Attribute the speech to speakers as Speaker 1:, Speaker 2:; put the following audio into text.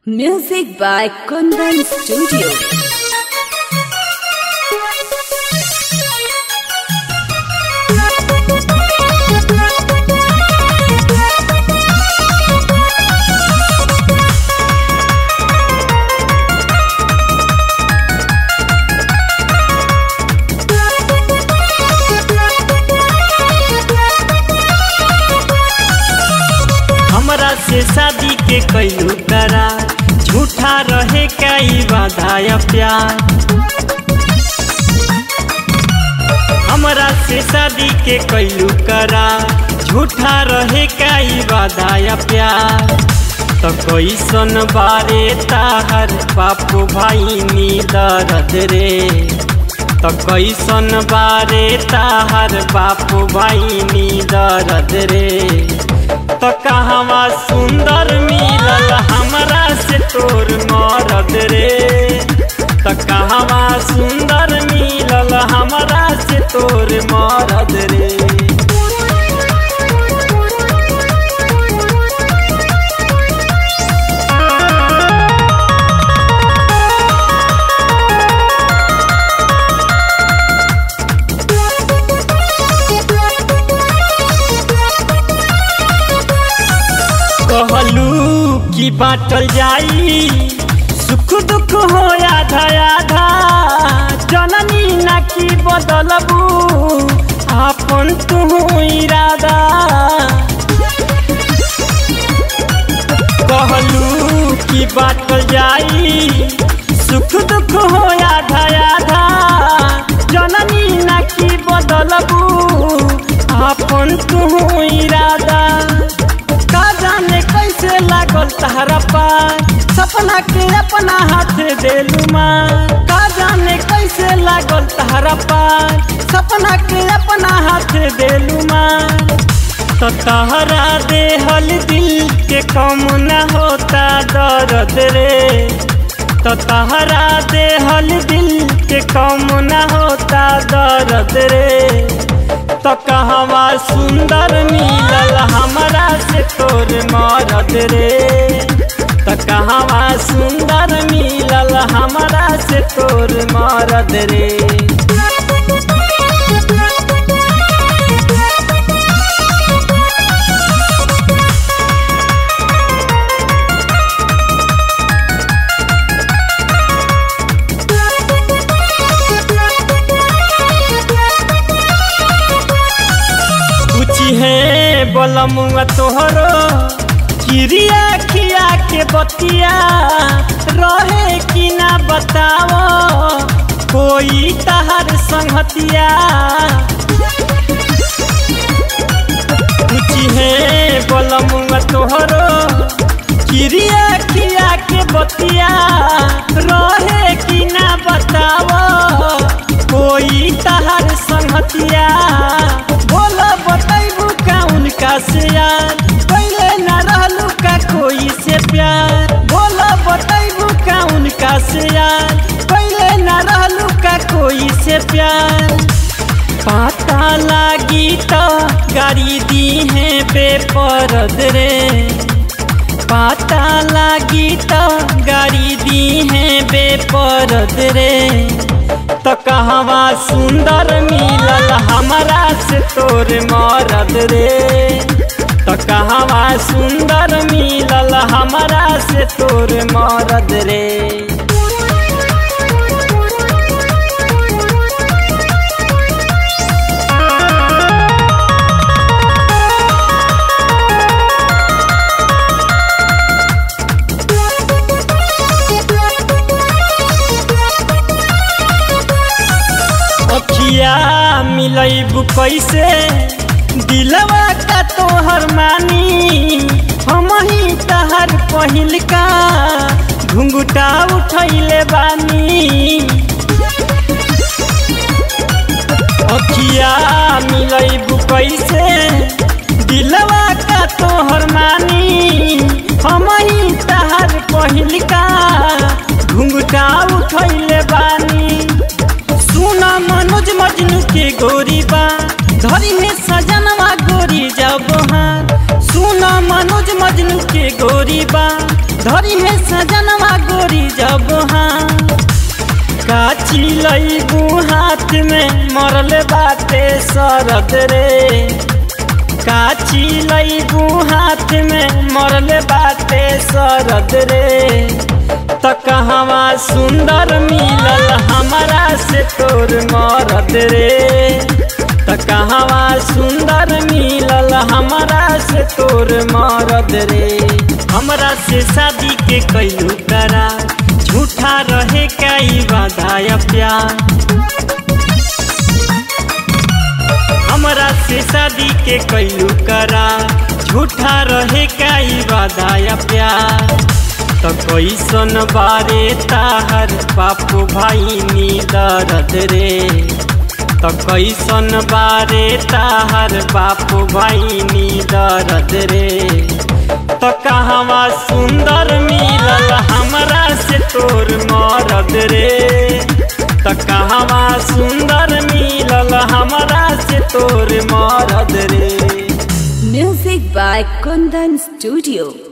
Speaker 1: Music by Kundan Studio.
Speaker 2: हमरा से शादी के कैलू करा झूठा रहे कई वादा प्यार हमरा से शादी के कैलू करा झूठा रहे कई वादा प्यार तो कैसन बारे ताहर बापू भाई नी दर्द रे तो कैसन बारे ताहर बापू भाई नी दर्द रे तो कहवा सुंदर मिलल हमरा से तोर मरद रे तो कहवा सुंदर मिलल हमरा से तोर मरद रे कहलू कि बाटल जाई सुख दुख हो आधा आधा जननी ना की बदलबू आपन तू इरादा कहलू कि बाटल जाई सुख दुख हो आधा आधा जननी ना की बदलबू आपन तू इरादा का जाने कैसे लागल तहरा पार सपना के अपना हाथ देलू माँ का जाने कैसे लागल तहरा पार सपना के अपना हाथ देलू माँ तो तहरा देहल दिल के कम न होता दर्द रे तो तहरा देहल दिल के कम न होता दर्द रे तो कहवा सुंदर मिलल हमरा से तोर मरद रे तो कहवा सुंदर मिलल हमरा से तोर मरद रे पूछी है बलमुआ तोहरो किरिया खिया के बतिया रहे कि ना बताओ कोई तहर संगतिया पूछी है बलमुआ तोहरो किरिया खिया के बतिया रहे कि ना बताओ कोई तहर संगतिया बोला बताइबू का उनका से यार पहले न रहलू का कोई से प्यार बोला बताइबू का उनका से यार पहले न रहलू का कोई से प्यार पता लागी तो गाड़ी दी है बेपरद रे पता लागी तो गाड़ी दी है बेपरद रे तो कहवा सुंदर मिलल हमरा से तोर मरद रे तो कहवा सुंदर मिलल हमरा से तोर मरद रे अखिया मिलैबू कैसे दिलवा का तोहर मानी हम ही तहर पहिल का घुंघटा उठैले बानी अखिया मिलैबू कैसे दिलवा का तोहर मानी हम ही तहर पहिल का घुंघटा उठैले बानी सुना मनोज मजनू के गोरी बा धरी में सजनवा गोरी जब हाँ सुना मनोज मजनू के गोरी बा धरी है सजनवा गोरी जब हाँ काची लईबू हाथ में मरले बाटे सरद रे काची लईबू हाथ में मरले बाटे सरद रे त कहवा सुंदर मिलल हमारा से तोर मरद रे त कहवा सुंदर मिलल हमारा से तोर मरद रे हमरा से शादी के कैलू करा झूठा रहे कई वादा प्यार हमरा से शादी के कैलू करा झूठा रहे कई वादा प्यार तो कैसन बारे ताहर बापू भाई नी दर्द रे तो कैसन बारे ताहर बापू भाई नी दर्द रे तो कहवा सुंदर मिलल हमरा से तोर मरद रे तो कहवा सुंदर मिलल हमरा से तोर मरद रे
Speaker 1: Music by Kundan Studio.